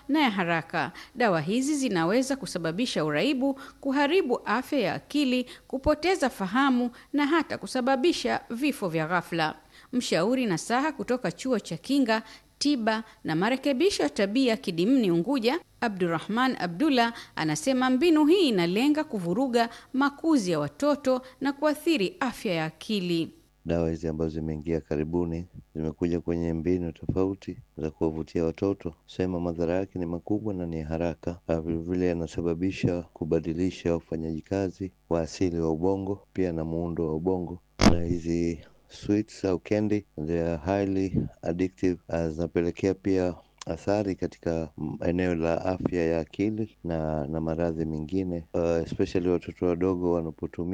na ya haraka. Dawa hizi zinaweza kusababisha uraibu, kuharibu afya ya akili, kupoteza fahamu na hata kusababisha vifo vya ghafla. Mshauri nasaha kutoka chuo cha kinga tiba na marekebisho ya tabia Kidimni Unguja, Abdurrahman Abdullah anasema mbinu hii inalenga kuvuruga makuzi ya watoto na kuathiri afya ya akili. Dawa hizi ambazo zimeingia karibuni zimekuja kwenye mbinu tofauti za kuwavutia watoto, sema madhara yake ni makubwa na ni haraka. Vilevile yanasababisha kubadilisha ufanyaji kazi wa asili wa ubongo, pia na muundo wa ubongo. Na hizi sweets au candy they are highly addictive, zinapelekea pia athari katika eneo la afya ya akili na, na maradhi mengine uh, especially watoto wadogo wanapotumia